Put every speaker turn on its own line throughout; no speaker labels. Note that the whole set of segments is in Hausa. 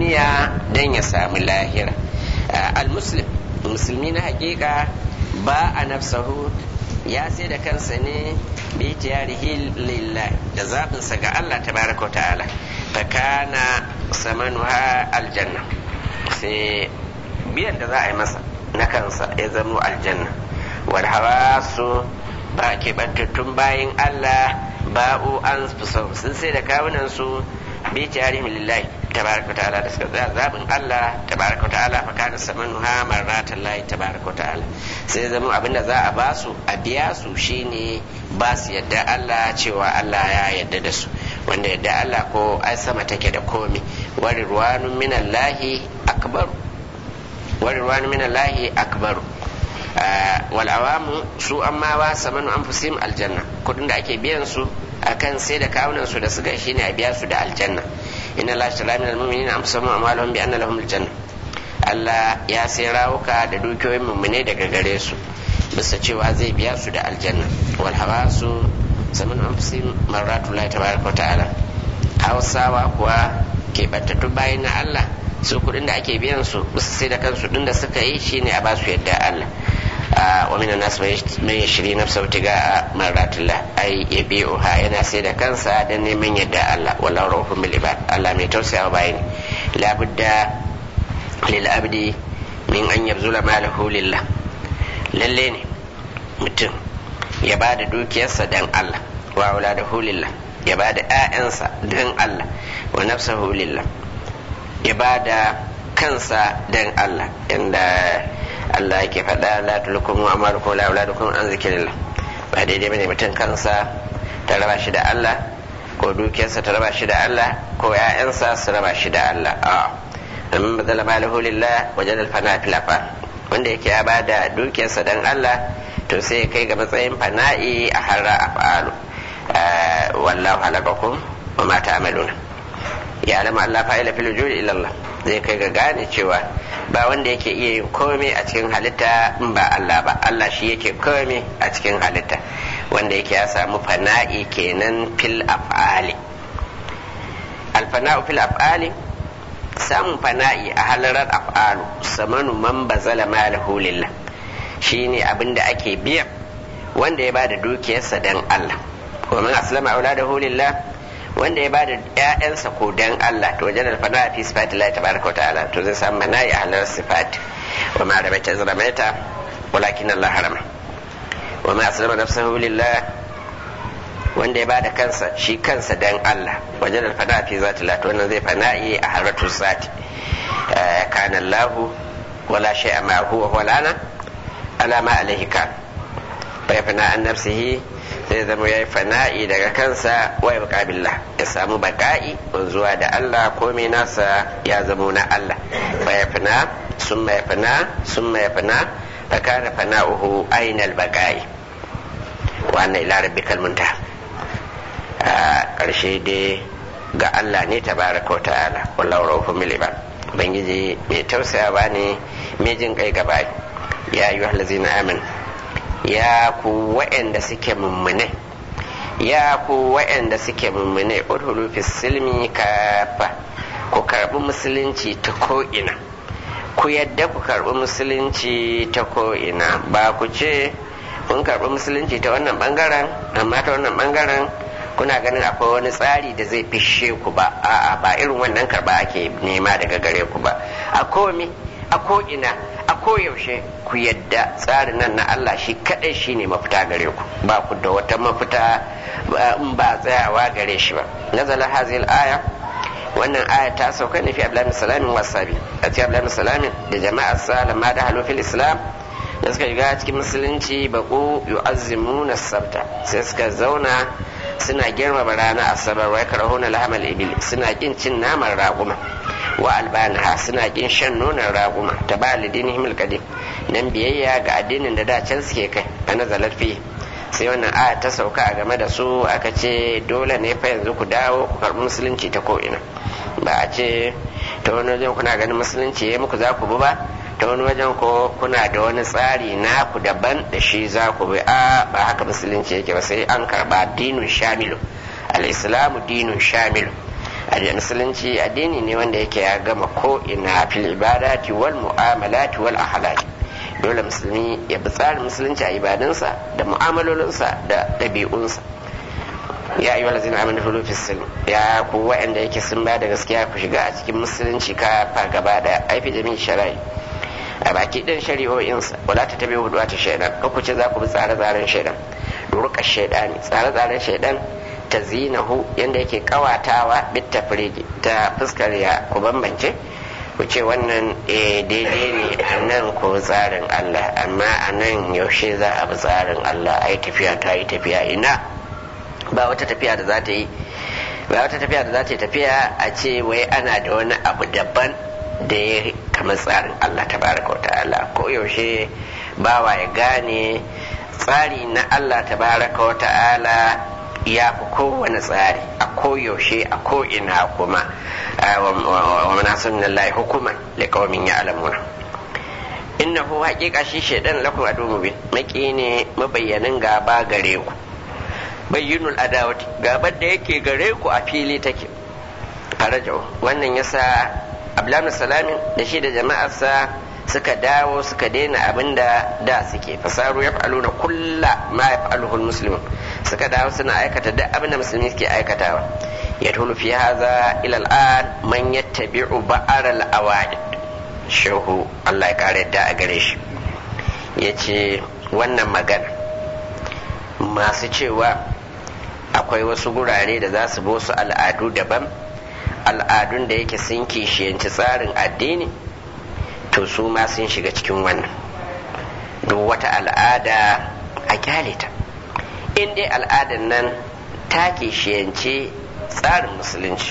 duniya don ya samu lahira al-muslim musulmi na hakika ba a nafsahu ya sai da kansa ne bi tiyarihi lillah da zaɓinsa ga Allah tabaraka wa ta'ala fa kana samanuha aljanna sai biyan da za a yi masa na kansa ya zamo aljanna wal hawasu ba keɓantattun bayin Allah ba'u an sun sai da kawunan su bi tiyarihim lillahi tabaraka ta'ala da suka tsaya zabin Allah tabaraka ta'ala fa kana samanuha marratan lahi tabaraka ta'ala sai zama abinda za a basu a biya su shine ba su yadda Allah cewa Allah ya yadda da su wanda yadda Allah ko ai sama take da komi wari ruwanun minallahi akbaru wari ruwanun minallahi akbaru wal awamu su amma wa samanu anfusihim aljanna kudin da ake biyan su akan sai da kawunan su da suka shine a biya su da aljanna inna la shala min almu'minina anfusahum amwaluhum bi anna lahum aljanna Allah ya sai rawuka da dukiyoyin mummune daga gare su bisa cewa zai biya su da aljanna wal hawasu samanu anfusihim marratu la tabaraka ta'ala hausawa kuwa ke battattu bayan na Allah su kudin da ake biyan su bisa sai da kansu din da suka yi shine a ba su yadda Allah ومن الناس من يشري نفسه ابتغاء مرات الله أي يبيعها yana sai da kansa dan neman yadda Allah wallahu rahufun bil ibad Allah mai tausaya wa bayani la budda lil abdi min an yabzula malahu lillah lalle ne mutum ya ba da dukiyarsa dan Allah wa auladahu lillah ya ba da ƴaƴansa dan Allah wa nafsahu lillah ya ba da kansa dan Allah inda Allah yake faɗa la tulkum amalukum la auladukum an zikrillah ba daidai bane mutum kansa ta raba shi da Allah ko dukiyarsa ta raba shi da Allah ko ƴaƴansa su raba shi da Allah a amma badala malahu lillah wajen alfana fil wanda yake ya bada dukiyarsa dan Allah to sai kai ga matsayin fana'i a harra afalu wallahu halakakum wa ma ta'maluna ya alama Allah fa'ila fil wujudi illa Allah zai kai ga gane cewa ba wanda yake iya yin komai a cikin halitta in ba Allah ba Allah shi yake komai a cikin halitta wanda yake ya samu fana'i kenan fil af'ali alfana'u fil af'ali samun fana'i a halarar af'alu samanu man bazala malahu lillah shine abin da ake biya wanda ya bada dukiyarsa dan Allah wa man aslama auladahu lillah wanda ya bada ƴaƴansa ko dan Allah to wajen alfana fi sifati Allah tabaraka ta'ala to zai samu mana'i a halar sifati wa ma ramaita zramaita walakin Allah harama wa ma aslama nafsahu lillah wanda ya bada kansa shi kansa dan Allah wajen alfana fi zati Allah to wannan zai fana'i a haratu zati kana Allah wala shay'a ma huwa wala ala ma alaihi kan fa yafna an nafsihi zai zama ya yi fana'i daga kansa wa ya ya samu baka'i zuwa da Allah komai nasa ya zamo na Allah fa ya fina sun ya fina sun ya fina fa kana fana'uhu ainal baka'i wannan ila rabbikal muntaha a ƙarshe dai ga Allah ne tabaraka wa ta'ala wallahu rahufun mil ibad ubangiji mai tausayawa ne mai jin kai gaba ya ayyuhal ladzina amanu ya ku wa'anda suke mummune ya ku wa'anda suke mummune udhulu fi silmi kafa ku karbi musulunci ta ko'ina ku yadda ku karbi musulunci ta ko'ina ba ku ce kun karbi musulunci ta wannan bangaren amma ta wannan bangaren kuna ganin akwai wani tsari da zai fishe ku ba a'a ba irin wannan karba ake nema daga gare ku ba a komi a ko'ina a koyaushe ku yadda tsarin nan na Allah shi kadai shi ne mafita gare ku ba ku da wata mafita in ba tsayawa gare shi ba nazala hazil aya wannan aya ta sauka ne fi abdullahi salamin wasabi a cikin abdullahi salamin da jama'ar salama da halofin islam da suka shiga cikin musulunci baku yu'azzimuna sabta sai suka zauna suna girmama rana asabar wa yakrahuna lahamal ibil suna kin cin naman raguma wa albanaha suna kin shan nonon raguma ta ba lidinihim alqadim nan biyayya ga addinin da da can suke kai a nazalar fi sai wannan aya ta sauka a game da su aka ce dole ne fa yanzu ku dawo ku karbi musulunci ta ko'ina ba a ce ta wani wajen kuna ganin musulunci ya muku za ku bi ba ta wani wajen ko kuna da wani tsari naku daban da shi za ku bi a ba haka musulunci yake ba sai an karba dinun shamilu al-islamu dinun shamilu musulunci addini ne wanda yake ya gama ko ina fil ibadati wal mu'amalati wal ahlaki dole musulmi ya bi tsarin musulunci a ibadunsa da mu'amalolinsa da ɗabi'unsa ya yi wala zina amina hulu fisil ya ku wa'anda yake sun ba da gaskiya ku shiga a cikin musulunci ka fa gaba da aifi jami'in shari'i a baki ɗin shari'o'insa wala ta tabi hudu ta shaidan ku ce za ku bi tsare-tsaren shaidan duruka shaidani tsare-tsaren shaidan ta zinahu yanda yake kawatawa bit tafrigi ta fuskar ya ku bambance ku ce wannan daidai ne a nan ko tsarin Allah amma a nan yaushe za a bi tsarin Allah ai tafiya ta yi tafiya ina ba wata tafiya da za ta yi ba wata tafiya da za ta yi tafiya a ce wai ana da wani abu daban da ya kama tsarin Allah ta baraka wa ta'ala ko yaushe bawa ya gane tsari na Allah ta baraka wa ta'ala ya fi kowane tsari a koyaushe a ko'ina kuma wa manasun lahi hukuman liƙawamin ya alamuna innahu haƙiƙa shi shaidan lakum adu mubin maki ne mabayyanin gaba gare ku bayyinul adawati gabar da yake gare ku a fili take farajau wannan yasa abdullahi salamin da shi da jama'arsa suka dawo suka daina abin da da suke fasaru ya fa'alu na kulla ma ya fa'aluhul muslimin suka dawo suna aikata duk abin da musulmi suke aikatawa ya tulu fi haza ila al'an man yattabi'u ba'ar al-awaid shehu Allah ya kare da a gare shi yace wannan magana masu cewa akwai wasu gurare da za su bi wasu al'adu daban al'adun da yake sun kishiyanci tsarin addini to su ma sun shiga cikin wannan duk wata al'ada a kyale ta in dai al'adan nan ta kishiyanci tsarin musulunci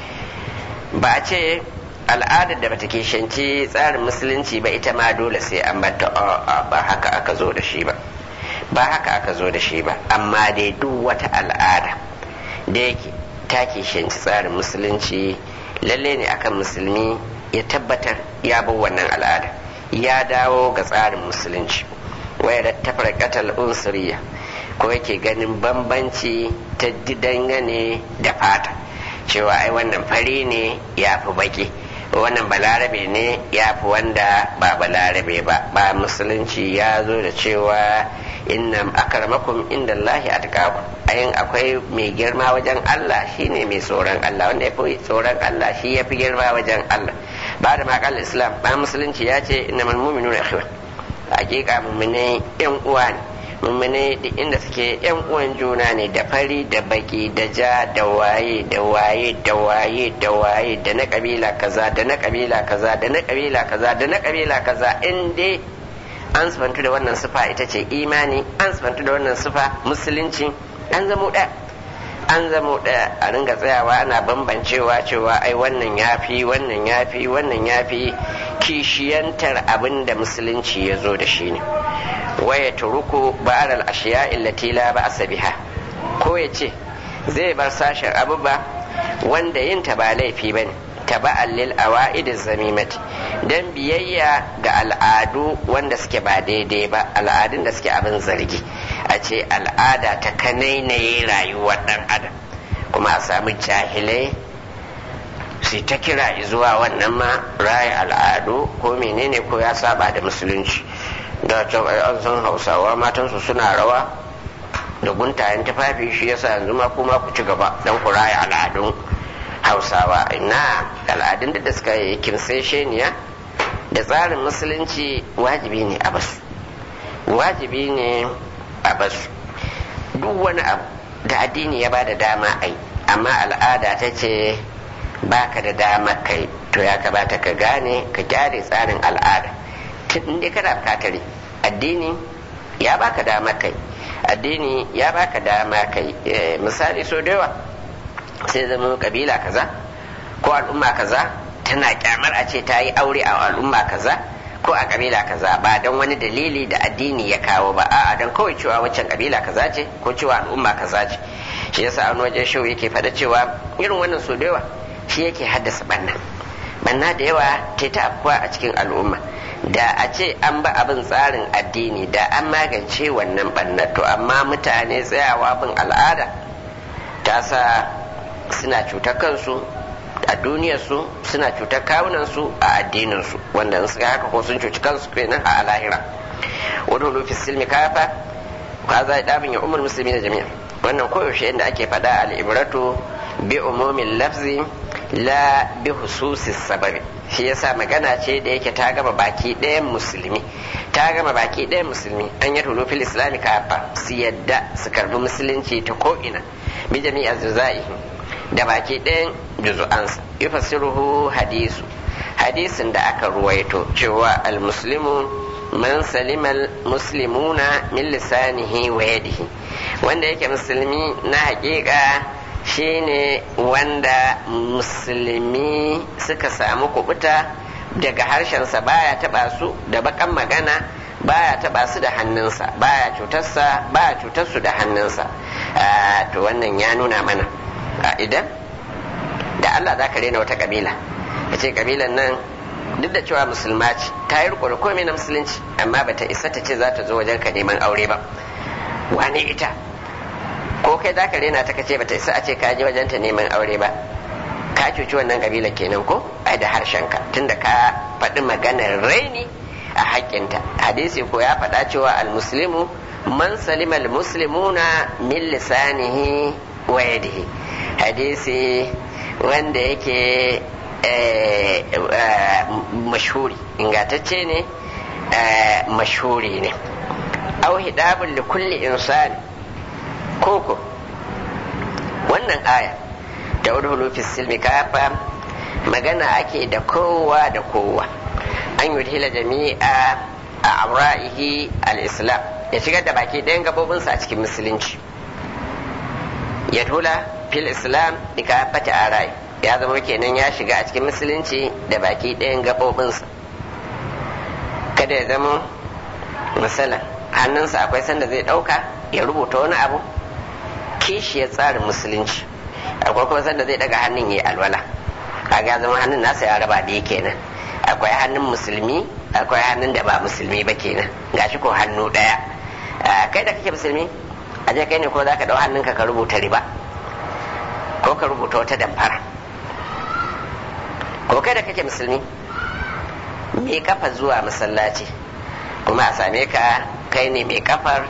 ba a ce al'adar da bata kishiyanci tsarin musulunci ba ita ma dole sai an bata ba haka aka zo da shi ba ba haka aka zo da shi ba amma dai duk wata al'ada da yake ta kishiyanci tsarin musulunci lalle ne akan musulmi ya tabbatar ya bi wannan al'ada ya dawo ga tsarin musulunci waya da tafarkatal unsuriya ko yake ganin bambanci ta dangane da fata cewa ai wannan fari ne ya fi baki wannan balarabe ne ya fi wanda ba balarabe ba ba musulunci ya zo da cewa inna akramakum inda Allahi atqakum ayin akwai mai girma wajen Allah shine mai tsoron Allah wanda yafi tsoron Allah shi yafi girma wajen Allah ba da makal islam ba musulunci ya ce innamal mu'minuna ikhwan hakika mu'mine yan uwa ne mu'mine duk inda suke yan uwan juna ne da fari da baki da ja da waye da waye da waye da waye da na kabila kaza da na kabila kaza da na kabila kaza da na kabila kaza in dai an sifantu da wannan sufa ita ce imani an sifantu da wannan sufa musulunci an zamo ɗaya an zamo ɗaya a ringa tsayawa ana bambancewa cewa ai wannan yafi wannan yafi wannan yafi kishiyantar abin da musulunci ya zo da shi ne waya turuku ba'aral ashiya illati la ba'sa biha ko ya ce zai bar sashen abubuwa wanda yin ta ba laifi bane taba'an lil awa'id zamimati dan biyayya ga al'adu wanda suke ba daidai ba al'adun da suke abin zargi a ce al'ada ta kanainaye rayuwar dan adam kuma a samu jahilai su ta kira zuwa wannan ma raya al'adu ko menene ko ya saba da musulunci da can an san hausawa matansu suna rawa da guntayen tufafi shi yasa yanzu ma kuma ku ci gaba don ku raya al'adun hausawa ina al'adun da suka yi kimsesheniya da tsarin musulunci wajibi ne a basu wajibi ne a basu duk wani abu da addini ya ba da dama a yi amma al'ada ta ce ba ka da dama kai to ya kamata ka gane ka kyare tsarin al'ada tun dai kana bukatar addini ya baka dama kai addini ya baka dama kai misali so da yawa sai zama kabila kaza ko al'umma kaza tana kyamar a ce ta yi aure a al'umma kaza ko a kabila kaza ba don wani dalili da addini ya kawo ba a'a don kawai cewa waccan kabila kaza ce ko cewa al'umma kaza ce shi yasa an wajen shau yake fada cewa irin wannan so da yawa shi yake haddasa banna banna da yawa ta ta afkuwa a cikin al'umma da a ce an ba abin tsarin addini da an magance wannan banna to amma mutane tsayawa bin al'ada ta sa suna cutar kansu a duniyarsu suna cutar kawunansu a addininsu wanda in suka haka ko sun cuci kansu kenan a lahira wani fi silmi kafa ka za ɗabin ya umar musulmi na jami'a wannan koyaushe inda ake faɗa al'ibratu bi umumin lafzi la bi hususis sababi shi yasa magana ce da yake ta gama baki ɗayan musulmi ta gama baki ɗayan musulmi an yi tulu fil islami kafa su yadda su karbi musulunci ta ko'ina bi jami'a zuzai da baki ɗayan juzu'ansa yufassiruhu hadisu hadisin da aka ruwaito cewa al-muslimu man salimal muslimuna min lisanihi wa yadihi wanda yake musulmi na hakika shine wanda musulmi suka samu kubuta daga harshensa baya taba su da bakan magana baya taba su da hannunsa baya cutarsa baya cutarsu da hannunsa to wannan ya nuna mana idan da Allah za ka rena wata kabila ya ce kabilan nan duk da cewa musulma ce ta yi riko da komai na musulunci amma bata isa ta ce za ta zo wajen ka neman aure ba wane ita ko kai za ka rena ta kace bata isa a ce ka je wajen ta neman aure ba ka cuci wannan kabila kenan ko ai da harshen ka tunda ka faɗi maganar raini a haƙƙinta hadisi ko ya faɗa cewa almuslimu man salima almuslimuna min lisanihi wa yadihi hadisi wanda yake mashhuri ingantacce ne mashhuri ne au hidabun li kulli insani koko wannan aya da udhulu fi silmi kafa magana ake da kowa da kowa an yudhila jami'a a amra'ihi al-islam ya shigar da baki ɗayan gabobinsa a cikin musulunci ya tula fil islam da kafata arai ya zama kenan ya shiga a cikin musulunci da baki ɗayan gabobinsa kada ya zama misalan hannunsa akwai sanda zai ɗauka ya rubuta wani abu kishiyar tsarin musulunci akwai kuma sanda zai daga hannun ya alwala kaga zama hannun nasa ya raba da kenan akwai hannun musulmi akwai hannun da ba musulmi ba kenan gashi ko hannu ɗaya kai da kake musulmi a je kai ne ko za ka ɗau hannunka ka rubuta riba ko ka rubuta wata damfara ko kai da kake musulmi me kafa zuwa masallaci kuma a same ka kai ne mai kafar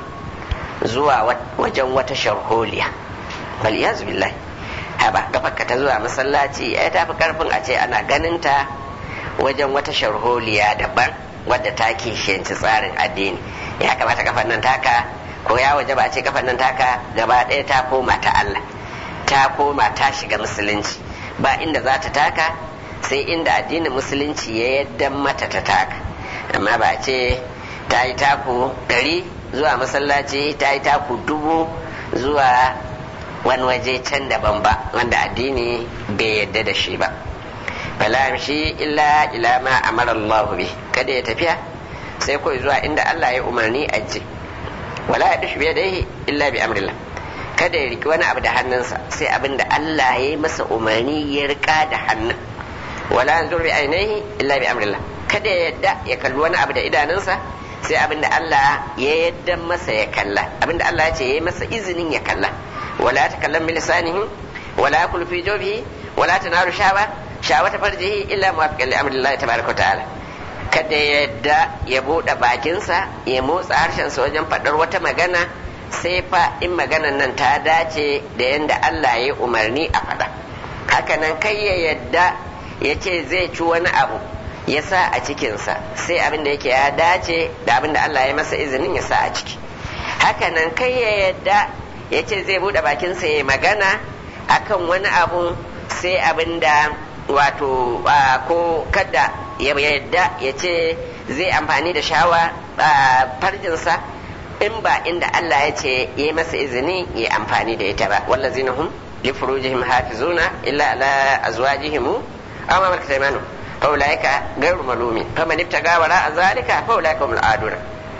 zuwa wajen wata sharholiya bal iyazu billahi haba kafarka ta zuwa masallaci ai ta fi karfin a ce ana ganin ta wajen wata sharholiya daban wadda ta kishiyanci tsarin addini ya kamata kafar nan taka ko ya waje ba a ce kafar nan taka gaba ɗaya ta koma ta Allah ta koma ta shiga musulunci ba inda za ta taka sai inda addinin musulunci ya yadda mata ta taka amma ba a ce ta yi taku ɗari zuwa masallaci ta yi taku dubu zuwa wani waje can daban ba wanda addini bai yadda da shi ba fala shi illa ila ma amara Allah bi kada ya tafiya sai kawai zuwa inda Allah ya umarni a je wala ya dushi biyadaihi illa bi amrillah kada ya riki wani abu da hannunsa sai abin da Allah ya yi masa umarni ya rika da hannun wala yanzur bi ainihi illa bi amrillah kada ya yadda ya kalli wani abu da idanunsa sai abin da Allah ya yadda masa ya kalla abin da Allah ya ce ya yi masa izinin ya kalla wala ta kallan bilisanihi wala ya kulfi jobihi wala ta naru shawa shawa ta farjihi illa muwafiqan li amrillahi tabaraka wa ta'ala kada ya yadda ya buɗe bakinsa ya motsa harshensa wajen faɗar wata magana sai fa in maganan nan ta dace da yadda Allah ya umarni a faɗa hakanan kai ya yadda ya ce zai ci wani abu ya sa a cikinsa sai abin da yake ya dace da abin da Allah ya masa izinin ya sa a ciki hakanan kai ya yadda ya ce zai buɗe bakinsa ya magana akan wani abu sai abin da wato ko kada ya yadda ya ce zai amfani da shawa farjinsa in ba inda Allah ya ce ya masa izini ya amfani da ita ba wallazina hum li furujihim hafizuna illa ala azwajihim aw ma malakat aymanuhum fa ulaika ghayru malumi faman ibtaga wara zalika fa ulaika humul aduna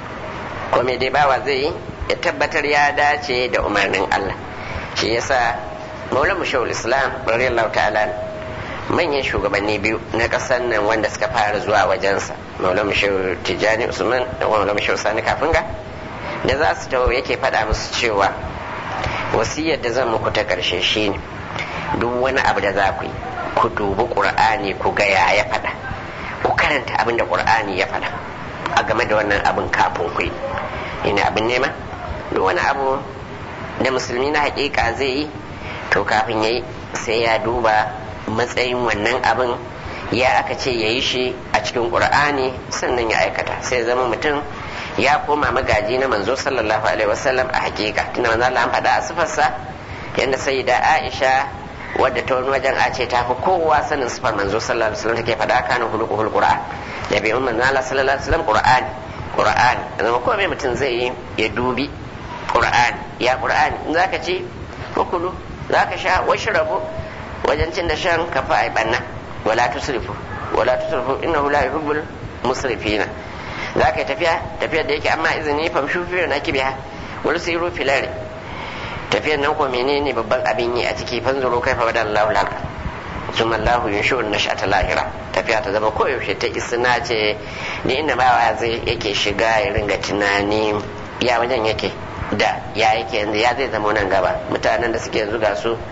ko me dai bawa zai ya tabbatar ya dace da umarnin Allah shi yasa Maulana Mushawul Islam radiyallahu ta'ala manyan shugabanni biyu na ƙasar nan wanda suka fara zuwa wajensa Maulana Mushawul Tijani Usman da Maulana Mushawul Sani Kafinga da za su tawo yake faɗa musu cewa wasiyar da zan muku ta ƙarshe shine duk wani abu da za ku yi ku dubi qur'ani ku ga ya ya faɗa ku karanta abin da qur'ani ya faɗa a game da wannan abin kafin ku yi ina abin nema duk wani abu da musulmi na hakika zai yi to kafin ya yi sai ya duba matsayin wannan abin ya aka ce ya yi shi a cikin ƙur'ani sannan ya aikata sai zama mutum ya koma magaji na manzo sallallahu alaihi wasallam a hakika tunda manzo Allah an faɗa a sifarsa yadda sai da Aisha wadda ta wani wajen a ce ta fi kowa sanin sifar manzo sallallahu alaihi wasallam take faɗa kana hulukuhul qur'an da bai manzo Allah sallallahu alaihi wasallam qur'ani qur'ani zama komai mutum zai yi ya dubi qur'ani ya qur'ani in zaka ci kukulu zaka sha washrabu wajen cin da shan kafa ai banna wala tusrifu wala tusrifu innahu la yuhibbul musrifina zaka yi tafiya tafiyar da yake amma izini famshu fi na kibiha wal siru filari tafiyar nan ko menene babban abin yi a ciki fanzuru kaifa bada Allahu lak summa Allahu yunshu nashata lahira tafiya ta zama koyaushe ta isna ce ni inda bawa zai yake shiga ya ringa tunani ya wajen yake da ya yake yanzu ya zai zama nan gaba mutanen da suke yanzu ga su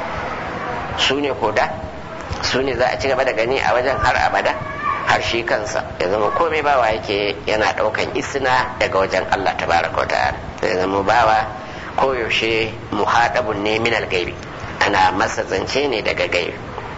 su ne ko da su ne za a ci gaba da gani a wajen har abada har shi kansa ya zama komai bawa yake yana daukan isna daga wajen Allah tabaraka wa ta'ala ya zama bawa koyaushe muhadabun ne min gaibi ana masa zance ne daga gaibi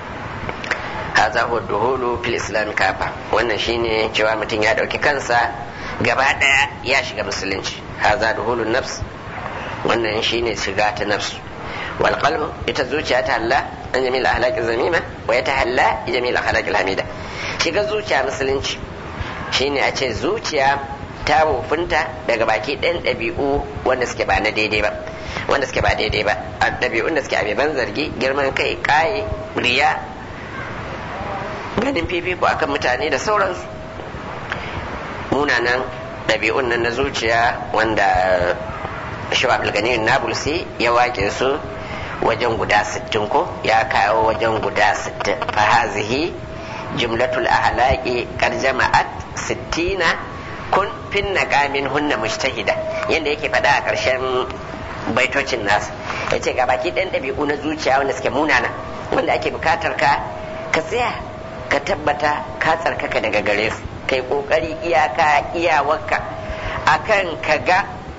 haza huwa duhulu fil islam kafa wannan shine cewa mutum ya dauki kansa gaba daya ya shiga musulunci haza duhulun nafs wannan shine shiga ta nafsu wal qalbu ita zuciya ta Allah an jamil ahlaki zamima wa ya tahalla jamil ahlaki hamida shiga zuciya musulunci shine a ce zuciya ta wofinta daga baki ɗayan ɗabi'u wanda suke ba na daidai ba wanda suke ba daidai ba a ɗabi'un da suke abeban zargi girman kai ƙaye riya ganin fifiko akan mutane da sauransu munanan ɗabi'un nan na zuciya wanda shawab al nabulsi ya wake su wajen guda sittin ko ya kawo wajen guda sittin fa hazihi jumlatul ahlaqi qad jama'at sittina kun fin naqamin hunna mujtahida yanda yake faɗa a ƙarshen baitocin nasu yace ga baki ɗan ɗabi'u na zuciya wanda suke munana wanda ake bukatar ka ka tsaya ka tabbata ka tsarkaka daga gare su kai kokari iyaka iyawarka akan ka ga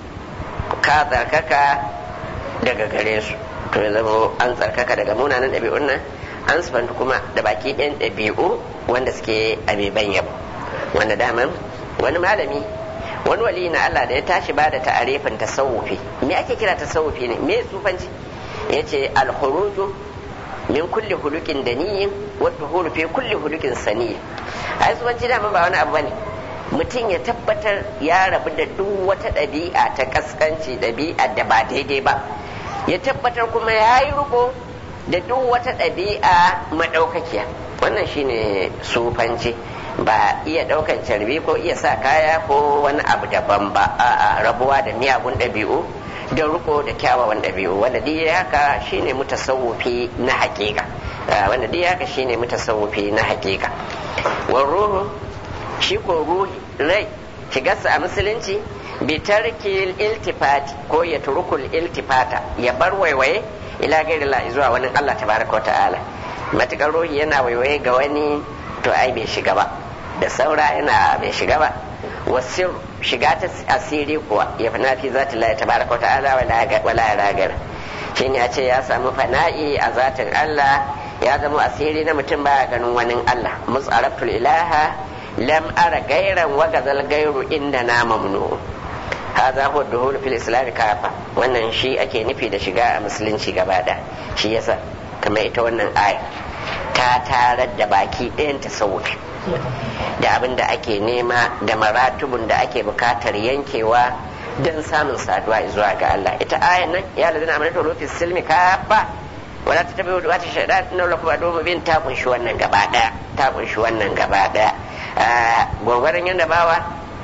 ka tsarkaka daga gare su to ya zama an tsarkaka daga munanan ɗabi'un nan an sufanta kuma da baki ɗayan ɗabi'u wanda suke abeban yabo wanda daman wani malami wani wali na Allah da ya tashi ba da ta'arifin tasawufi me ake kira tasawufi ne me sufanci yace al-khuruju min kulli hulukin daniyin wa duhulu fi kulli hulukin saniyin ai sufanci daman ba wani abu bane mutum ya tabbatar ya rabu da duk wata ɗabi'a ta kaskanci ɗabi'a da ba daidai ba ya tabbatar kuma ya yi riko da duk wata ɗabi'a maɗaukakiya wannan shine sufanci ba iya ɗaukan carbi ko iya sa kaya ko wani abu daban ba a rabuwa da miyagun ɗabi'u da riko da kyawawan ɗabi'u wanda duk haka shine mutasawufi na hakika wanda duk haka shine mutasawufi na hakika wa ruhu shi ko ruhi rai shigarsa a musulunci bi tarkil iltifati ko ya turukul iltifata ya bar waiwaye ila gairi la zuwa wani Allah tabaraka wa ta'ala matukar ruhi yana waiwaye ga wani to ai bai shiga ba da saura yana bai shiga ba wasir shiga ta asiri kuwa ya fana fi zati la tabaraka wa ta'ala wala ya ragar shine ya ce ya samu fana'i a zatin Allah ya zama asiri na mutum baya ganin wani Allah mus'arabtul ilaha lam ara gairan wa gazal gairu inda na mamnu hadha huwa duhul fil islam kafa wannan shi ake nufi da shiga a musulunci gaba da shi yasa kamar ita wannan aya ta tarar da baki ɗayan tasawufi da abin da ake nema da maratubun da ake bukatar yankewa don samun saduwa zuwa ga Allah ita ayan nan ya ladina amanatu fi silmi kafa wala ta tabi wata shaidan inna lakum adu mubin ta kunshi wannan gaba daya ta kunshi wannan gaba daya gwagwarin yadda bawa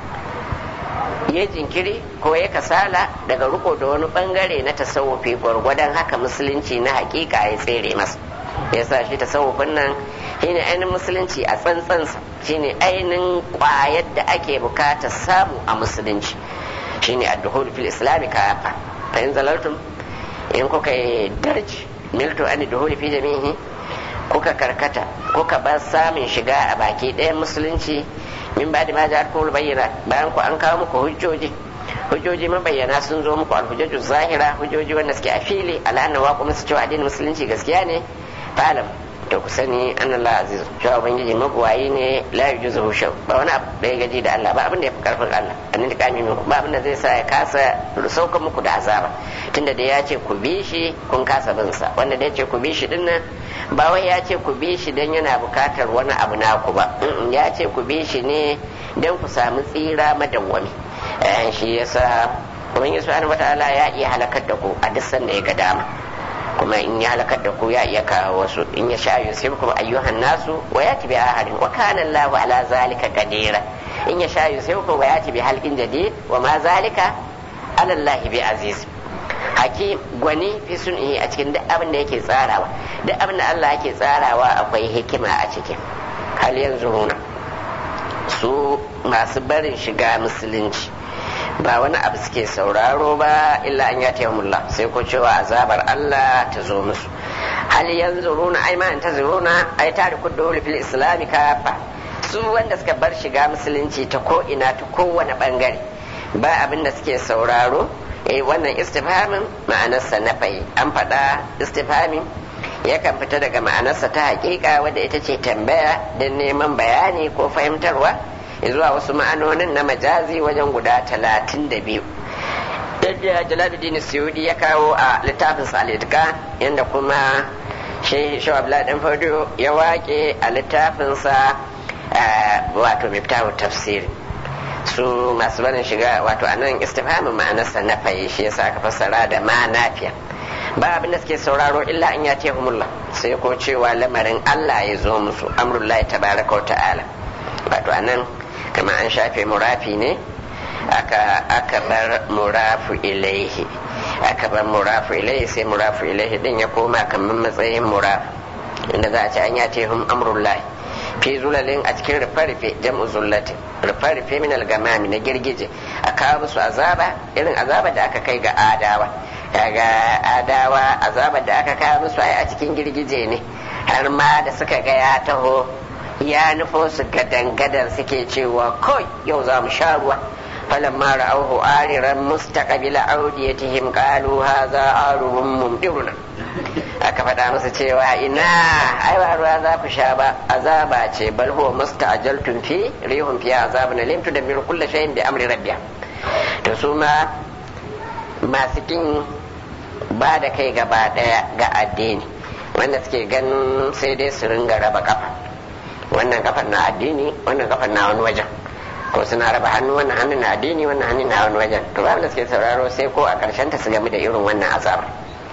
ya jinkiri ko ya kasala daga riko da wani bangare na tasawufi gwargwadon haka musulunci na hakika ya tsere masa ya sa shi tasawufin nan shine ainihin musulunci a tsantsansa shine ainihin kwayar da ake bukata samu a musulunci shine adduhul fil islami kafa fa in zalaltum in kuka yi darji milto an duhuli fi jami'i kuka karkata kuka bar samun shiga a baki ɗayan musulunci min ba da ma ja kuma bayyana bayan ku an kawo muku hujjoji hujjoji mabayyana sun zo muku alhujjaju zahira hujjoji wanda suke a fili al'anna wa kuma su cewa addinin musulunci gaskiya ne falam to ku sani an Allah aziz cewa ubangiji mabuwayi ne la yujuzu shaw ba wani abu da ya gaji da Allah ba abin da ya fi karfin Allah annin da kami muku ba abin da zai sa ya kasa saukan muku da azaba tunda da ya ce ku bi shi kun kasa bin sa wanda da ya ce ku bi shi dinnan ba wai ya ce ku bi shi dan yana bukatar wani abu naku ba ya ce ku bi shi ne dan ku samu tsira madawwami shi yasa ubangiji subhanahu wataala ya iya halakar da ku a duk sanda ya ga dama kuma in ya halakar da ku ya iya kawo wasu in ya sha yusibkum ayyuhan nasu wa yati bi ahadin wa kana Allahu ala zalika qadira in ya sha yusibkum wa yati bi halqin jadid wa ma zalika ala Allah bi aziz haki gwani fi sun'i a cikin duk abin da yake tsarawa duk abin da Allah yake tsarawa akwai hikima a cikin hal yanzu runa su masu barin shiga musulunci ba wani abu suke sauraro ba illa an yata yawmullah sai ko cewa azabar Allah ta zo musu hal yanzuruna ai ma ta zuruna ai tariku dole fil islami kafa su wanda suka bar shiga musulunci ta ko ina ta kowane bangare ba abin da suke sauraro eh wannan istifhamin ma'anarsa na fayi an faɗa istifhamin yakan fita daga ma'anarsa ta hakika wadda ita ce tambaya don neman bayani ko fahimtarwa zuwa wasu ma'anonin na majazi wajen guda talatin da biyu yadda jalaluddin suyudi ya kawo a littafin salitka yadda kuma shi shawabla dan fado ya wake a littafinsa wato miftahu tafsiri su masu barin shiga wato a nan istifhamin ma'anarsa na fayi shi yasa aka fassara da ma nafiya ba abin da suke sauraro illa an ya humullah sai ko cewa lamarin Allah ya zo musu amrullahi tabaraka wa ta'ala wato a nan kama an shafe murafi ne aka aka bar murafu ilaihi aka bar murafu ilaihi sai murafu ilaihi din ya koma kamar matsayin murafu inda za a ce an yace hum amrullahi fi zulalin a cikin rufe-rufe jam'u zullatin rufe-rufe min algamami na girgije a kawo musu azaba irin azaba da aka kai ga adawa kaga adawa azaba da aka kawo musu a cikin girgije ne har ma da suka ga ya taho ya nufo su gadan-gadan suke cewa kawai yau za mu sha ruwa فلما رأوه آررا مستقبل أوديتهم قالوا هذا عارض ممطرنا aka faɗa masa cewa ina ai ba ruwa za ku sha ba azaba ce bal huwa musta'jaltum fi rihum fiha azabun alim tudammiru kulli shay'in bi amri rabbiha to su ma masu kin ba da kai gaba daya ga addini wanda suke ganin sai dai su ringa raba kafa wannan kafar na addini wannan kafar na wani wajen ko suna raba hannu wannan hannun na addini wannan hannun na wani wajen to ba da suke sauraro sai ko a karshen ta su game da irin wannan azabar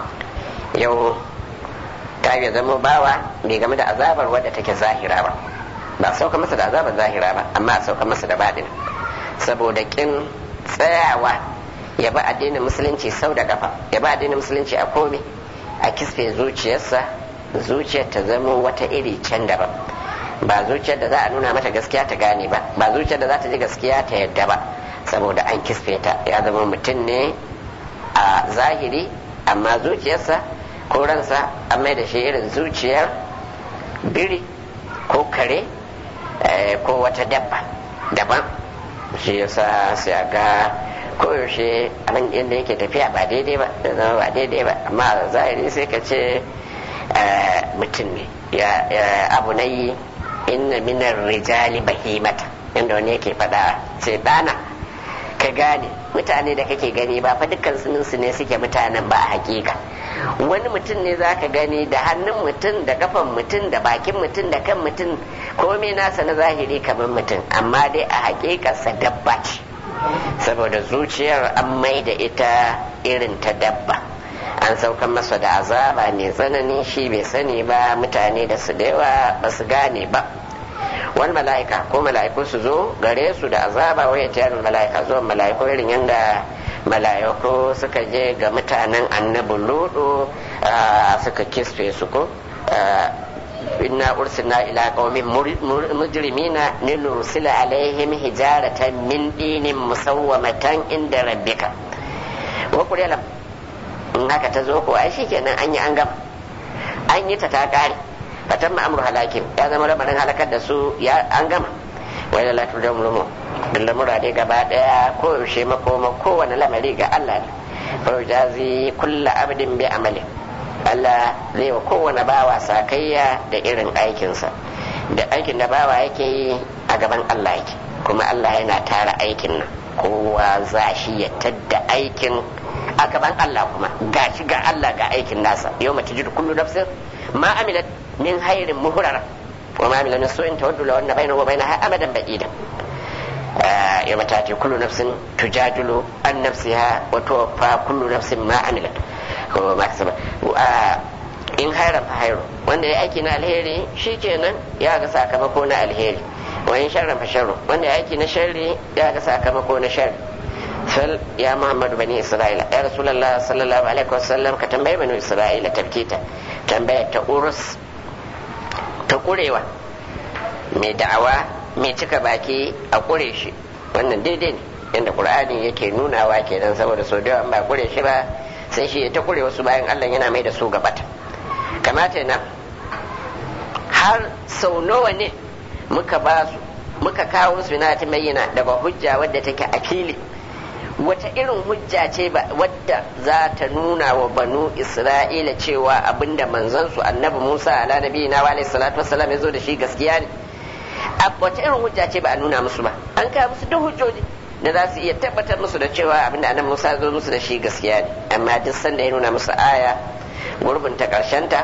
yau ta ya zama bawa bai game da azabar wadda take zahira ba ba sauka masa da azabar zahira ba amma a sauka masa da baɗin saboda kin tsayawa ya ba addinin musulunci sau da kafa ya ba addinin musulunci a komai a kisfe zuciyarsa zuciyar ta zama wata iri can daban ba zuciyar da za a nuna mata gaskiya ta gane ba ba zuciyar da za ta ji gaskiya ta yadda ba saboda an kisfe ta ya zama mutum ne a zahiri amma zuciyarsa ko ransa an mai da shi irin zuciyar biri ko kare ko wata dabba daban shi yasa sai a ga koyaushe abin inda yake tafiya ba daidai ba da zama ba daidai ba amma zahiri sai ka ce mutum ne abu na yi inna minar rijali bahimata inda wani yake faɗa sai ɗana ka gane mutane da kake gani ba fa dukkan su ne suke mutanen ba a hakika wani mutum ne za ka gani da hannun mutum da kafan mutum da bakin mutum da kan mutum komai nasa na zahiri kamar mutum amma dai a hakikarsa dabba ce saboda zuciyar an mai da ita irin ta dabba an saukan masa da azaba mai tsanani shi bai sani ba mutane da su da yawa ba su gane ba wani mala'ika ko mala'iku su zo gare su da azaba waya tiyar mala'ika zuwa mala'iku irin yadda mala'iku suka je ga mutanen annabi ludu suka kisfe su ko inna ursilna ila qaumin mujrimina linursila alaihim hijaratan min dinin musawwamatan inda rabbika wa qul in haka ta zo ko ai shikenan an yi an gama an yi ta ta kare fatan ma'amur halakin ya zama lamarin halakar da su ya an gama wai da lafi da mulmu duk lamura dai gaba daya ko yaushe makoma kowane lamari ga Allah ne fa jazi kulla abdin bi amali Allah zai wa kowane bawa sakayya da irin aikinsa da aikin da bawa yake yi a gaban Allah yake kuma Allah yana tara aikin nan kowa za shi ya tadda aikin a gaban Allah kuma ga shi ga Allah ga aikin nasa yau mace jiru kullu nafsin ma amilat min hairin muhrara wa ma amilat min su'in tawaddu law anna bainahu wa bainaha amadan ba'ida yau mata ce kullu nafsin tujadilu an nafsiha wa tuwaffa kullu nafsin ma amilat ko ma kasaba in hairan fa hairu wanda ya aiki na alheri shikenan ya ga sakamako na alheri wa in sharran fa sharru wanda ya aiki na sharri ya ga sakamako na sharri fal ya muhammadu bani isra'ila ya rasulullah sallallahu alaihi wasallam ka tambayi bani isra'ila tafkita tambayar ta urus ta kurewa mai da'awa mai cika baki a kure shi wannan daidai ne yadda qur'ani yake nunawa kenan saboda sau da ba kure shi ba sai shi ta kure wasu bayan allah yana mai da su gabata kamata na har sau nawa ne muka ba su muka kawo su na ta bayyana daga hujja wadda take a fili wata irin hujja ce ba wadda za ta nuna wa banu isra'ila cewa abinda manzansu annabi musa ala nabi na wa salatu wassalam ya zo da shi gaskiya ne wata irin hujja ce ba a nuna musu ba an kawo musu duk hujjoji da za su iya tabbatar musu da cewa abinda annabi musa zo musu da shi gaskiya ne amma duk sanda ya nuna musu aya gurbin ta karshen ta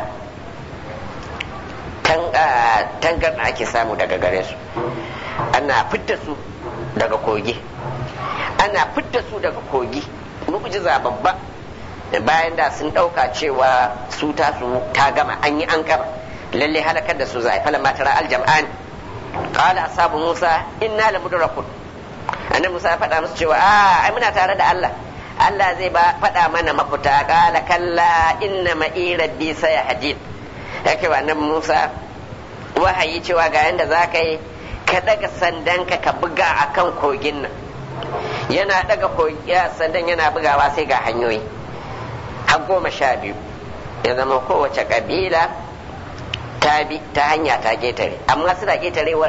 tangar da ake samu daga gare su ana fitta su daga kogi ana fitta su daga kogi mu'jiza babba bayan da sun ɗauka cewa su ta su ta gama an yi an gama lalle halakar da su za a fala matara aljam'an qala ashabu musa inna la mudrakun annabi musa ya faɗa musu cewa a ai muna tare da Allah Allah zai ba faɗa mana mafita qala kalla inna ma'i rabbi sayahdin yake wa annabi musa wahayi cewa ga yanda za ka yi ka daga sandanka ka buga akan kogin nan yana daga sandan yana bugawa sai ga hanyoyi har goma sha biyu ya zama kowace kabila ta bi ta hanya ta getare amma suna getarewar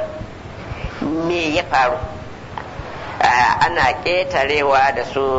me ya faru ana ketarewa da su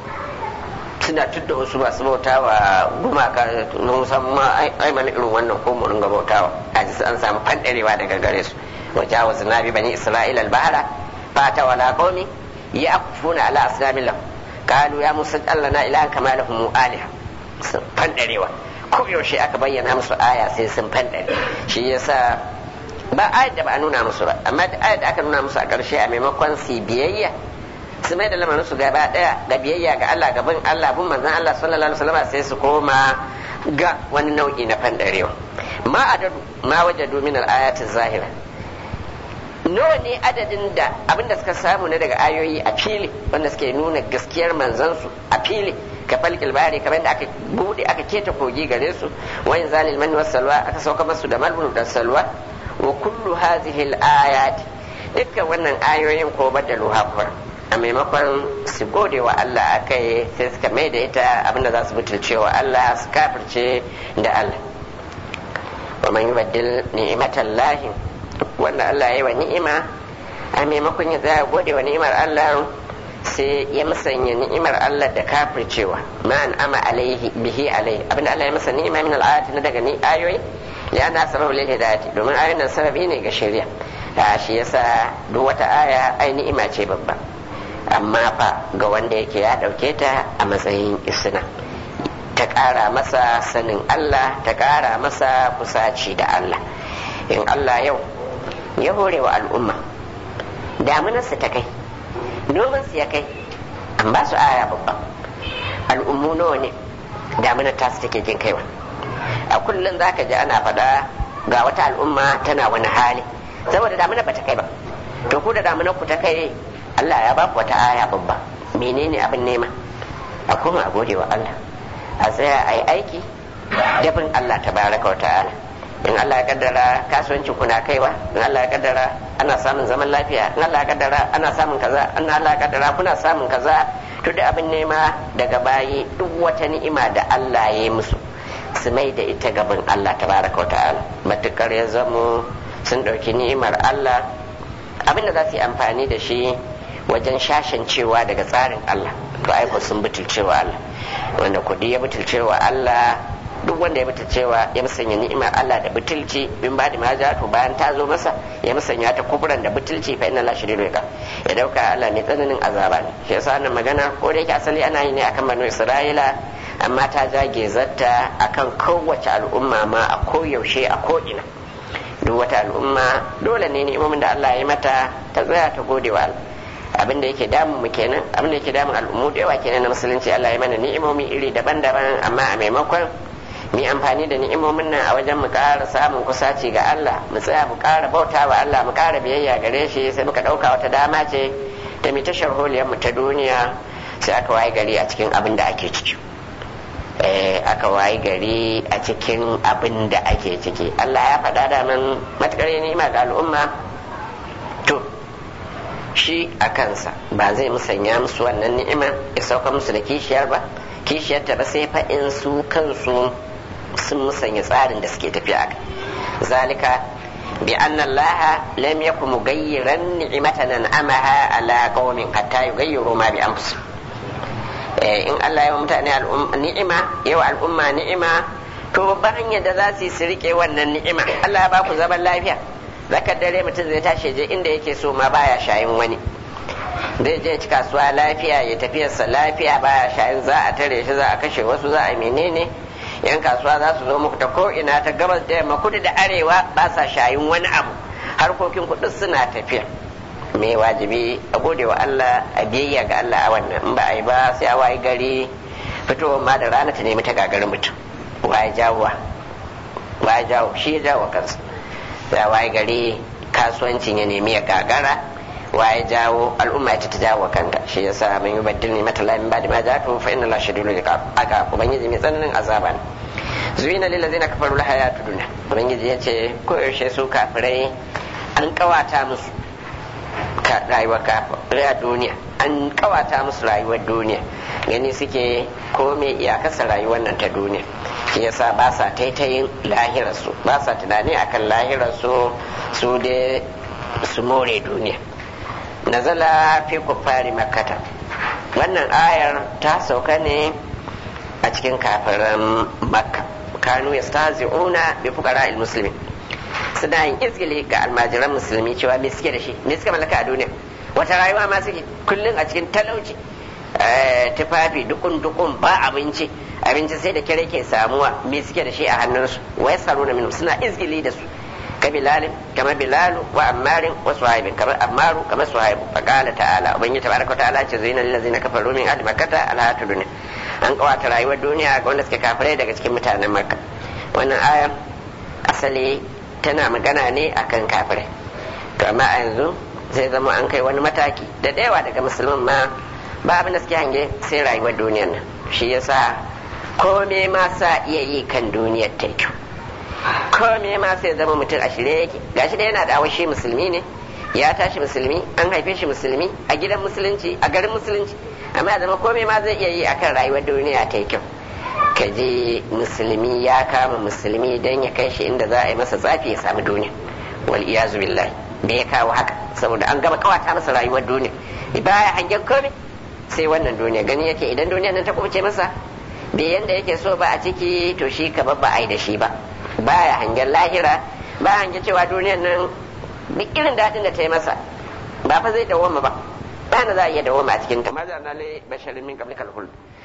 suna tudda wasu masu bauta wa gumaka na musamman ai mana irin wannan ko mu ringa bautawa a ji an samu fandarewa daga gare su wajawazu nabi bani isra'ila al-bahra fata wala qaumi yakufuna ala asnamin lahu qalu ya musa allana ilahan kama lahum aliha sun fandarewa ko yaushe aka bayyana musu aya sai sun fandare shi yasa ba ayat da ba a nuna musu ba amma da ayat da aka nuna musu a ƙarshe a maimakon su biyayya su mai da lamarin su gaba daya da biyayya ga Allah gaban Allah bin manzon Allah sallallahu alaihi wasallam sai su koma ga wani nau'i na fandarewa ma adadu ma wajadu min al-ayati zahira nawa ne adadin da abinda suka samu na daga ayoyi a fili wanda suke nuna gaskiyar manzansu a fili ka falkil bari kamar da aka bude aka keta kogi gare su wayin zalil man salwa aka sauka masu da malbun da salwa wa kullu hadhihi al-ayat dukkan wannan ayoyin ko badalu hafar a maimakon su gode wa Allah akai sai suka mai da ita abinda za su butulce wa Allah su kafirce da Allah wa man yubaddil ni'matallahi wanda Allah ya yi wa ni'ima a maimakon ya tsaya gode wa ni'imar Allah sai ya musanya ni'imar Allah da kafircewa ma an ama alaihi bihi alaihi abinda Allah ya masa ni'ima min al'ayati na daga ni ayoyi ya na sababu lil hidayati domin ayoyin nan sababi ne ga shari'a a shi yasa duk wata aya ai ni'ima ce babba amma fa ga wanda yake ya dauke ta a matsayin isna ta ƙara masa sanin Allah ta ƙara masa kusaci da Allah in Allah yau ya hore wa al'umma damunarsu ta kai nomansu ya kai an ba su aya babba al'ummu nawa ne damunar tasu take jin kaiwa a kullum za ka ji ana faɗa ga wata al'umma tana wani hali saboda damunar ba ta kai ba to ku da damunar ku ta kai Allah ya ba ku wata aya babba menene abin nema a kuma a gode wa Allah a tsaya a yi aiki dabin Allah ta baraka wa ta'ala in Allah ya kaddara kasuwancin kuna kaiwa in Allah ya kaddara ana samun zaman lafiya in Allah ya kaddara ana samun kaza in Allah ya kaddara kuna samun kaza to da abin nema daga bayi duk wata ni'ima da Allah ya yi musu su mai da ita gaban Allah tabaraka wa ta'ala matukar ya zamo sun ɗauki ni'imar Allah abinda za su yi amfani da shi wajen shashancewa daga tsarin Allah to aiko sun butulcewa Allah wanda kudi ya butulcewa Allah duk wanda ya butulcewa ya musanya ni'imar Allah da butulci bin ba da maja to bayan ta zo masa ya musanya ta kubran da butulci fa inna la shadidu ya ya dauka Allah mai tsananin azaba ne shi yasa wannan magana ko da yake asali ana yi ne akan banu Isra'ila amma ta jage zatta akan kowace al'umma ma a koyaushe a ko'ina duk wata al'umma dole ne ni'imomin da Allah ya mata ta tsaya ta gode wa Allah abin da yake damun mu kenan abin da yake damun al'ummu da yawa kenan na musulunci Allah ya mana ni'imomi iri daban-daban amma a maimakon mu amfani da ni'imomin nan a wajen mu ƙara samun kusaci ga Allah mu tsaya mu ƙara bauta wa Allah mu ƙara biyayya gare shi sai muka ɗauka wata dama ce ta mu ta sharholiyar mu ta duniya sai aka waye gari a cikin abin da ake ciki aka waye gari a cikin abin da ake ciki Allah ya faɗa da man matuƙar ni'ima ga al'umma to shi a kansa ba zai musanya musu wannan ni'ima ya sauka musu da kishiyar ba kishiyar ta ba sai fa in su kansu sun musanya tsarin da suke tafiya a zalika bi anna allaha lam yakun mugayyiran ni'matan an'amaha ala qaumin hatta yughayyiru ma bi anfusihim in Allah ya mutane ni'ima yawa al'umma ni'ima to babban hanyar da za su yi su rike wannan ni'ima Allah ya ba ku zaman lafiya zakar dare mutum zai tashi je inda yake so ma baya shayin wani zai je ci kasuwa lafiya ya tafiyarsa lafiya baya shayin za a tare shi za a kashe wasu za a menene yan kasuwa za su zo muku ta ko ina ta gabas da yamma kudu da arewa ba sa shayin wani abu harkokin kudu suna tafiya me wajibi a gode wa Allah a biyayya ga Allah a wannan in ba a yi ba sai a wayi gari fitowar ma da rana ta nemi ta gagarin mutum waye jawo waye jawo shi ya jawo kansa sai a wayi gari kasuwancin ya nemi ya gagara waye jawo al'umma ita ta jawo kanta shi yasa mun yi baddin ne mata lamin bada ma za ta fa inna la shadidul iqab aka ubangiji mai tsananin azaba ne zuina lil ladzina kafaru la hayatu dunya ubangiji yace ko yaushe su kafirai an kawata musu rayuwar a duniya an kawata musu rayuwar duniya gani suke kome iyakarsa rayuwar nan ta duniya shi yasa ba sa taitayin lahirarsu ba sa tunani akan lahirarsu su dai su more duniya nazala fi kuffari makkata wannan ayar ta sauka ne a cikin kafiran makka kanu yastahzi'una bi fuqara muslimin suna yin izgili ga almajiran musulmi cewa me suke da shi me suka mallaka a duniya wata rayuwa ma suke kullum a cikin talauci tufafi dukun dukun ba abinci abinci sai da kire ke samuwa me suke da shi a hannunsu wai tsaro na minum suna izgili da su ka bilalin kamar bilalu wa ammarin wa suhaibin kamar ammaru kamar suhaibu fa qala ta'ala ubangiji tabaraka ta'ala ce zina lil ladzina kafaru min ahli makkata ala dunya an kawata rayuwar duniya ga wanda suke kafirai daga cikin mutanen makka wannan aya asali tana magana ne akan kafirai to amma a yanzu zai zama an kai wani mataki da yawa daga musulman ma ba abin da suke hange sai rayuwar duniyar nan shi yasa kome ma sa iya yi kan duniyar ta kyau kome ma sai zama mutum a shirye yake gashi da yana da shi musulmi ne ya tashi musulmi an haife shi musulmi a gidan musulunci a garin musulunci amma zama kome ma zai iya yi akan rayuwar duniya ta kyau ka je musulmi ya kama musulmi don ya kai shi inda za a yi masa tsafi ya samu duniya wal iyazu billahi da ya kawo haka saboda an gama kawata masa rayuwar duniya baya hangen komai sai wannan duniya gani yake idan duniya nan ta kubuce masa bai yanda yake so ba a ciki to shi ka ba a yi da shi ba baya hangen lahira ba hangen cewa duniyan nan duk irin daɗin da ta yi masa ba fa zai dawoma ba ba na za a iya dawoma a cikin ta maza na lai basharin min qablikal khuld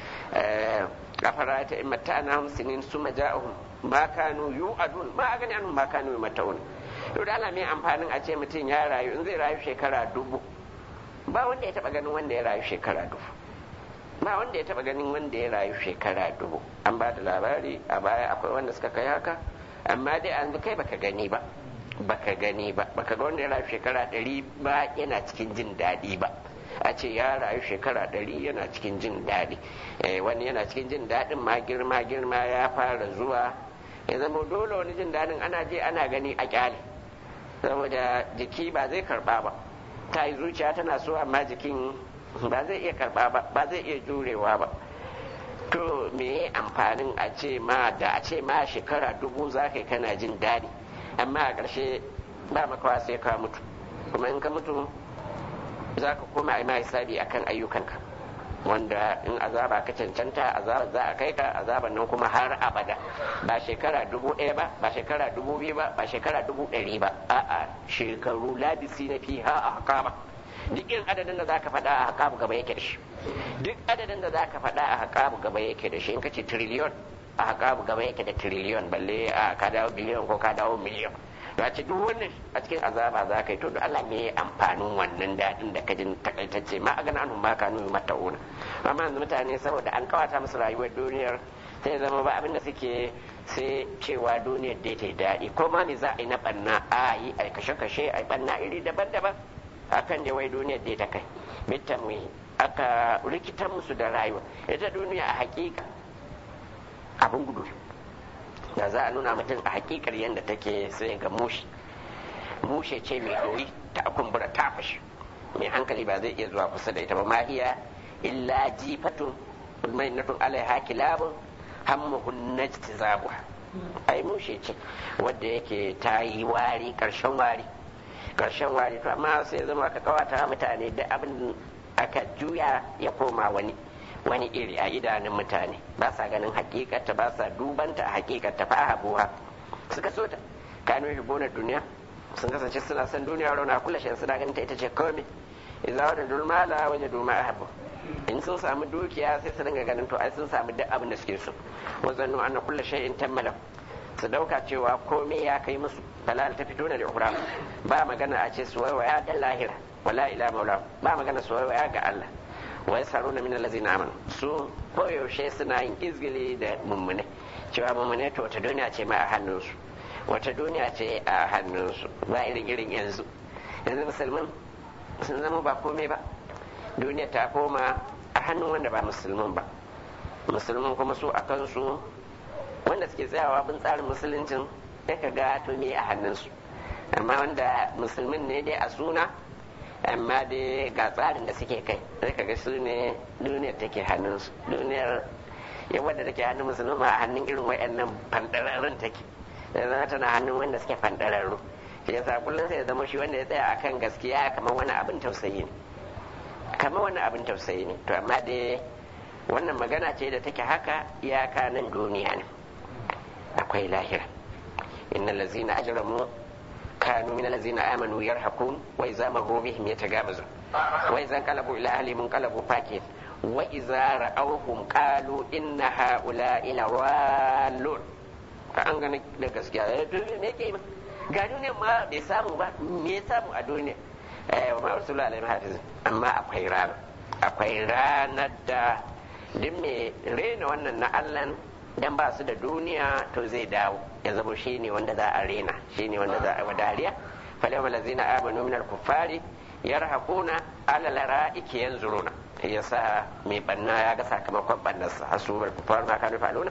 أفرأيت إن متعناهم سنين ثم جاءهم ما كانوا يوعدون ما أغني عنهم ما كانوا يمتعون to da Allah mai amfanin a ce mutum ya rayu in zai rayu shekara dubu ba wanda ya taba ganin wanda ya rayu shekara dubu ba wanda ya taba ganin wanda ya rayu shekara dubu an ba da labari a baya akwai wanda suka kai haka amma dai an kai baka gani ba baka gani ba baka ga wanda ya rayu shekara ɗari ba yana cikin jin daɗi ba a ce ya rayu shekara ɗari yana cikin jin daɗi wani yana cikin jin daɗin ma girma girma ya fara zuwa ya zama dole wani jin daɗin ana je ana gani a kyale saboda jiki ba zai karɓa ba ta yi zuciya tana so amma jikin ba zai iya karɓa ba ba zai iya jurewa ba to me amfanin a ce ma da a ce ma shekara dubu za ka kana jin daɗi amma a ƙarshe ba makawa sai ka mutu kuma in ka mutu za ka koma a ma hisabi akan ayyukanka wanda in azaba ka cancanta azaba za a kai ka azaban nan kuma har abada ba shekara dubu ɗaya ba ba shekara dubu biyu ba ba shekara dubu ɗari ba a'a shekaru labisi na fi ha a hakama duk irin adadin da za ka faɗa a hakamu gaba yake da shi duk adadin da za ka faɗa a hakamu gaba yake da shi in ka ce triliyon a hakamu gaba yake da triliyon balle a ka dawo biliyon ko ka dawo miliyon ya ce duk wannan a cikin azaba za ka yi to Allah ne amfanin wannan daɗin da ka jin takaitacce ma a gana an ma ka nuna mata'una amma yanzu mutane saboda an kawata musu rayuwar duniyar sai zama ba abin da suke sai cewa duniyar dai ta daɗi ko ma ne za a yi na ɓanna a yi a kashe-kashe a yi ɓanna iri daban-daban akan da wai duniyar dai ta kai bitan aka rikitar musu da rayuwa ita duniya a hakika abin gudu da za a nuna mutum a hakikar yadda take sai ga mushe mushe ce mai doyi ta kumbura ta fashi mai hankali ba zai iya zuwa kusa da ita ba ma iya illa jifatun mai natun alaiha kilabun hammuhun najtizabu ai mushe ce wadda yake ta yi wari karshen wari karshen wari to amma sai zama aka kawata mutane da abin aka juya ya koma wani wani iri a idanun mutane ba sa ganin hakikata ba sa dubanta a hakikata fa habuwa suka so ta kanu hibbona duniya sun kasance suna son duniya rauna kula shi suna ganin ta ita ce komai idza wada dulmala waje duma ahabu in sun samu dukiya sai su dinga ganin to ai sun samu duk abin da suke so wazannu anna kullu shay'in tammala su dauka cewa komai ya kai musu balal ta fito da ukura ba magana a ce su waya da lahira wala ila maula ba magana su waya ga Allah wa yasaruna min allazina amanu su koyaushe suna yin izgili da mummune cewa mummune to wata duniya ce ma a hannunsu wata duniya ce a hannunsu ba irin irin yanzu yanzu musulmin sun zama ba komai ba duniya ta koma a hannun wanda ba musulmin ba musulmin kuma su a kansu wanda suke tsayawa bin tsarin musuluncin ya ka ga to me a hannunsu amma wanda musulmin ne dai a suna amma dai ga tsarin da suke kai sai ka ga su ne duniyar take hannunsu duniyar ya wadda take hannun musulmi a hannun irin wayannan fandararrun take da zama tana hannun wanda suke fandararru shi yasa kullum sai ya zama shi wanda ya tsaya akan gaskiya kamar wani abin tausayi ne kamar wani abin tausayi ne to amma dai wannan magana ce da take haka iyaka nan duniya ne akwai lahira innal ladzina ajramu kanu min allazina amanu yarhaqun wa idza marru bihim yatagabazun wa idza qalabu ila ahlihim qalabu fakin wa idza ra'awhum qalu inna haula'i lawallun ka an gane da gaskiya me ke ma ga duniya ma bai samu ba me ya samu a duniya eh wa ma rasulullahi alaihi hafiz amma akwai rana akwai ranar da duk mai rena wannan na Allah dan ba su da duniya to zai dawo ya zama shi ne wanda za a rena shi ne wanda za a wa dariya falayma lazina amanu min al-kuffari yarhaquna ala lara'iki yanzuruna yasa mai banna ya ga sakamakon bannarsa hasubul kuffar ma kanu faluna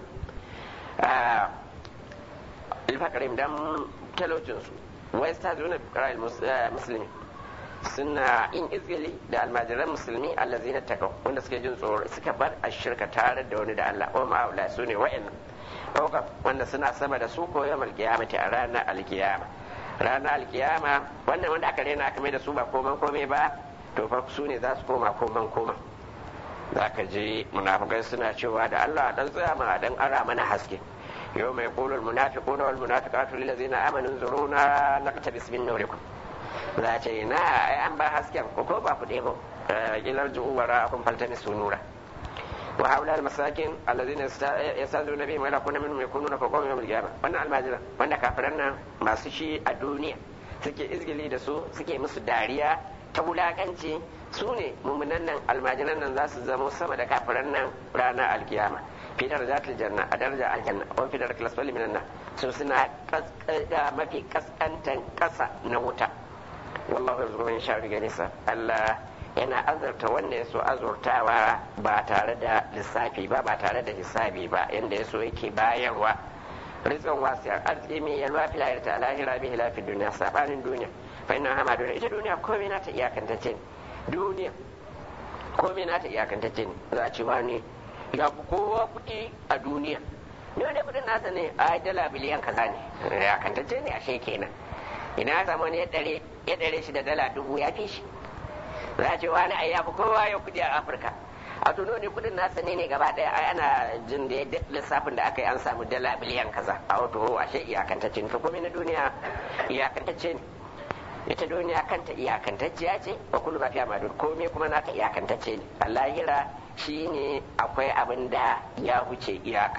ilfakarim dan talocin su wa yastazuna bi qira'il muslimin suna yin izgili da almajiran musulmi allazina takaw wanda suke jin tsoro suka bar a shirka tare da wani da Allah wa ma'aula su ne wa'annan ɗaukar wanda suna sama da su ko yau alkiyamati a ranar alkiyama ranar alkiyama wannan wanda aka rena aka mai da su ba koman kome ba to fa su ne za su koma koman koma za ka ji munafukai suna cewa da Allah dan tsaya ma dan ara mana haske yau mai kulul munafiquna wal munafiqatu lil ladzina amanu zuruna naqtabis min nurikum za ce na ai an ba hasken ko ko ba ku ɗebo ilar ju'u wara kun faltani sunura wa haula al masakin alladhina yastazuna bihim wala kunna minhum yakununa fa qawmi yawm al qiyamah wannan almajira wanda kafiran nan masu shi a duniya suke izgili da su suke musu dariya ta wulakanci su ne mummunan nan almajiran nan za su zama sama da kafiran nan ranar alkiyama fi darajatul janna a daraja aljanna wa fi darajatul asfali minan nan su suna mafi kaskantan kasa na wuta wallahu yarzuqu man yasha'u bi nisa Allah yana azurta wanda ya so azurtawa ba tare da lissafi ba ba tare da hisabi ba yanda ya so yake bayarwa rizqan wasiyar arziki mai yalwa fil hayati ta lahira bi hilafi duniya sabanin duniya fa inna hama duniya ita duniya komai na ta iyakantacce ne duniya komai na ta iyakantacce ne za a ci wani ya fi kowa kuɗi a duniya ne wani kudin nasa ne a dala biliyan kaza ne ya kantacce ne ashe kenan ina ya samu wani ya ɗare shi da dala dubu ya fi shi za a ce wani ai ya fi kowa ya kudi a afirka a tuno ne kudin nasa ne ne gaba ɗaya ai ana jin da lissafin da aka yi an samu dala biliyan kaza a wato ashe iyakantacce ne to komai na duniya iyakantacce ne ita duniya kanta iyakantacciya ce wa kullu ma fiya madud komai kuma naka iyakantacce ne a lahira shine akwai abin da ya wuce iyaka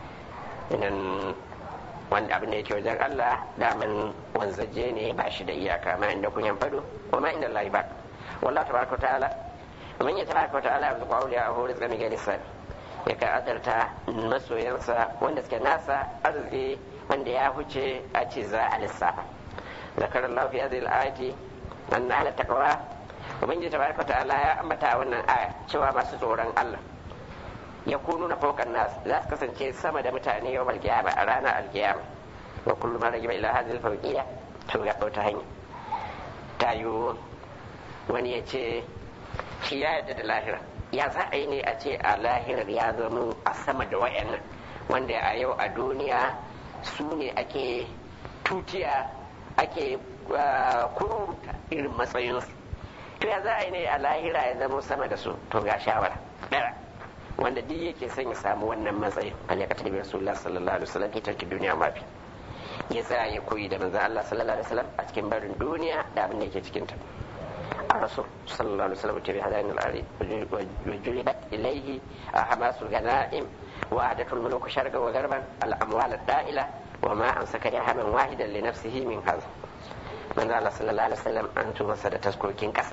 idan wanda abin da yake wajen Allah daman wanzaje ne ba shi da iyaka ma inda kun fado wa ma inda Allah ba wallahi tabaraka ta'ala man ya tabaraka ta'ala yanzu qawli a hori tsami ga lisan ya ka adarta masoyansa wanda suke nasa arziki wanda ya huce a ce za a lissafa zakar Allah fi hadhihi al-ayati anna ala taqwa ubangiji tabaraka ta'ala ya ambata wannan aya cewa masu tsoron Allah ya kunu na faukan nas za su kasance sama da mutane yau alkiyama a ranar alkiyama wa kullum ma ragiba ila hadhihi alfawqiyya to ga ta hanya ta yiwu wani ya ce shi ya yarda da lahira ya za a yi ne a ce a lahirar ya zama a sama da wayannan wanda a yau a duniya su ne ake tutiya ake kuruta irin matsayinsu to ya za a yi ne a lahira ya zama sama da su to ga shawara ɗaya wanda duk yake son ya samu wannan matsayin bale ka tabi rasulullah sallallahu alaihi wasallam ke tarki duniya mafi ya tsaya ya koyi da manzon Allah sallallahu alaihi wasallam a cikin barin duniya da abin da yake cikin ta الرسول صلى الله عليه وسلم تبي هذين الأرض وجلبت إليه حماس الغنائم وعادة الملوك شرقا وغربا الأموال الدائلة وما أمسك درهما واحدا لنفسه من هذا من الله صلى الله عليه وسلم أنتم مسد تذكركين كسا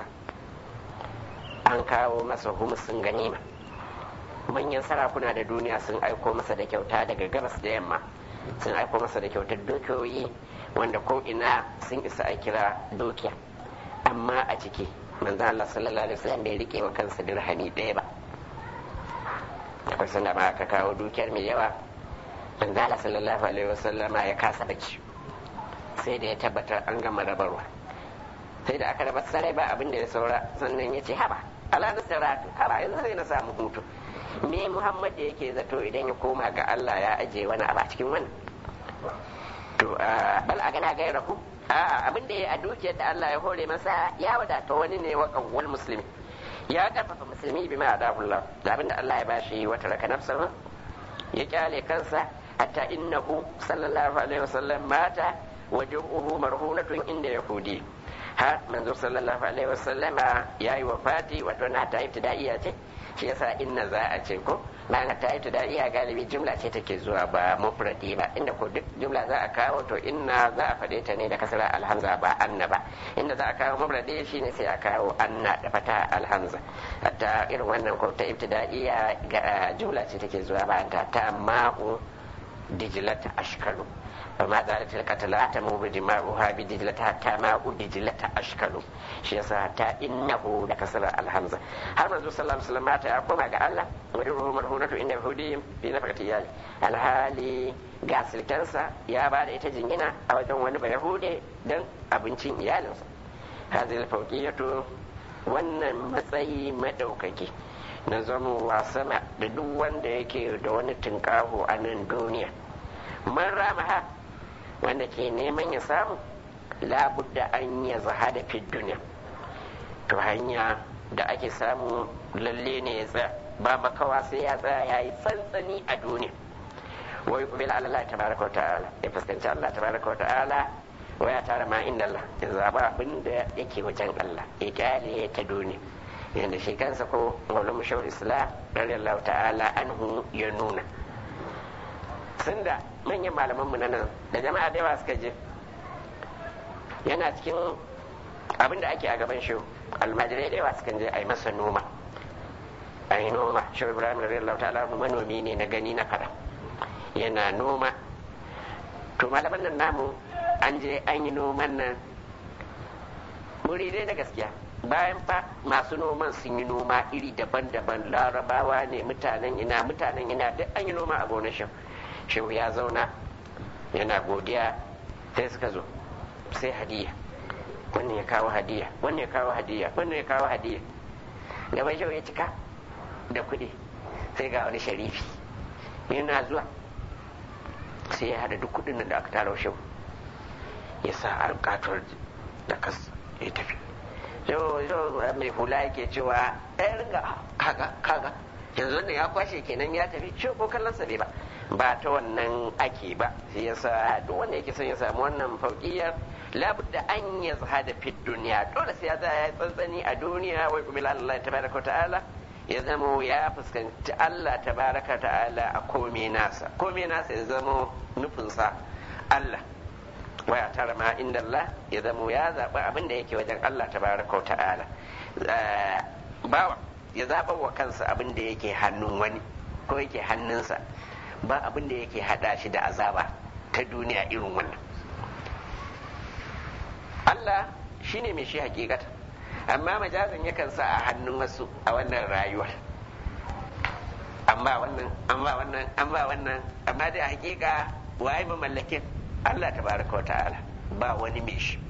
an kawo masa humusin ganima manyan sarakuna da duniya sun aiko masa da kyauta daga gabas da yamma sun aiko masa da kyautar dukiyoyi wanda ko ina sun isa a kira dukiya amma a ciki manzo Allah sallallahu alaihi wasallam bai rike wa kansa dirhami ɗaya ba akwai sanda ma aka kawo dukiyar mai yawa manzo Allah sallallahu alaihi wasallam ya kasa bacci sai da ya tabbatar an gama rabarwa sai da aka raba sarai ba abin da ya saura sannan ya ce haba ala nasaratu haba yanzu sai na samu hutu me Muhammad da yake zato idan ya koma ga Allah ya aje wani abu a cikin wannan to bal a gana gaira ku a abin da ya a dukiyar da Allah ya hore masa ya wadata wani ne wa kawwal musulmi ya karfafa musulmi bi ma adahullah da abin da Allah ya bashi wata raka nafsa ya kyale kansa hatta innahu sallallahu alaihi wasallam mata wajuhu marhunatun inda yahudi har manzo sallallahu alaihi wasallama yayi wafati wato na ta ibtidaiya ce shi yasa inna za a ce ko bayan ta ibtidaiya galibi jumla ce take zuwa ba mufradi ba inda ko duk jumla za a kawo to inna za a faɗe ta ne da kasra alhamza ba anna ba inda za a kawo mufradi shine sai a kawo anna da fata alhamza hatta irin wannan ko ta ibtidaiya ga jumla ce take zuwa bayan ta ta ma'u dijlata ashkalu فما زالت القتلى تمو بدماؤها بدجلة حتى ماء دجلة أشكل شي حتى إنه لكسر الهمزة هل منذ صلى الله عليه وسلم مات أقوم على الله ويروه مرهونة إن يهودي في نفقة يالي الهالي gasil kansa ya ba da ita jingina a wajen wani ba yahude don abincin iyalinsa hazil fauqiyatu wannan matsayi madaukaki na zamowa sama da duk wanda yake da wani tunkaho a nan duniya man ramaha wanda ke neman ya samu labudda an ya zahada fi duniya to hanya da ake samu lalle ne ya tsaya ba makawa sai ya tsaya ya yi tsantsani a duniya wai kubil Allah tabaraka wa ta'ala ya fuskanci Allah tabaraka wa ta'ala wa ya tara ma inda Allah ya zaba abin da yake wajen Allah ya kyale ta duniya yanda shi kansa ko maulana shawar islam radiyallahu ta'ala anhu ya nuna sun da manyan malamanmu na nan da jama'a da yawa suka je yana cikin abin da ake a gaban shi almajirai da yawa suka je a yi masa noma a yi noma shi ibrahim radiyallahu ta'ala manomi ne na gani na fada yana noma to malaman nan namu an je an yi noman nan muridai na gaskiya bayan fa masu noman sun yi noma iri daban-daban larabawa ne mutanen ina mutanen ina duk an yi noma a gonar shi shehu ya zauna yana godiya sai suka zo sai hadiya wannan ya kawo hadiya wannan ya kawo hadiya wannan ya kawo hadiya gaban shehu ya cika da kuɗi sai ga wani sharifi yana zuwa sai ya hada duk kudin da aka tara shi ya sa alƙatar da kas ya tafi yau mai hula yake cewa ɗaya ringa kaga kaga yanzu ne ya kwashe kenan ya tafi shi ko kallon sa ba ba ta wannan ake ba sai ya sa duk wanda yake son ya samu wannan fauƙiyar labudda an ya zahada fi duniya dole sai ya ya tsantsani a duniya wai kuma Allah tabaraka ta'ala ya zamo ya fuskanci Allah tabaraka ta'ala a kome nasa kome nasa ya zamo nufinsa Allah waya tara ma inda Allah ya zamo ya zaɓi abin da yake wajen Allah tabaraka ta'ala bawa ya zaɓa wa kansa abin da yake hannun wani ko yake hannunsa ba abin da yake hada shi da azaba ta duniya irin wannan Allah shine mai shi hakikata amma majazin yakan sa a hannun wasu a wannan rayuwar amma wannan amma wannan amma wannan amma dai a hakika waye ba mallakin Allah tabaraka wa ta'ala ba wani mai shi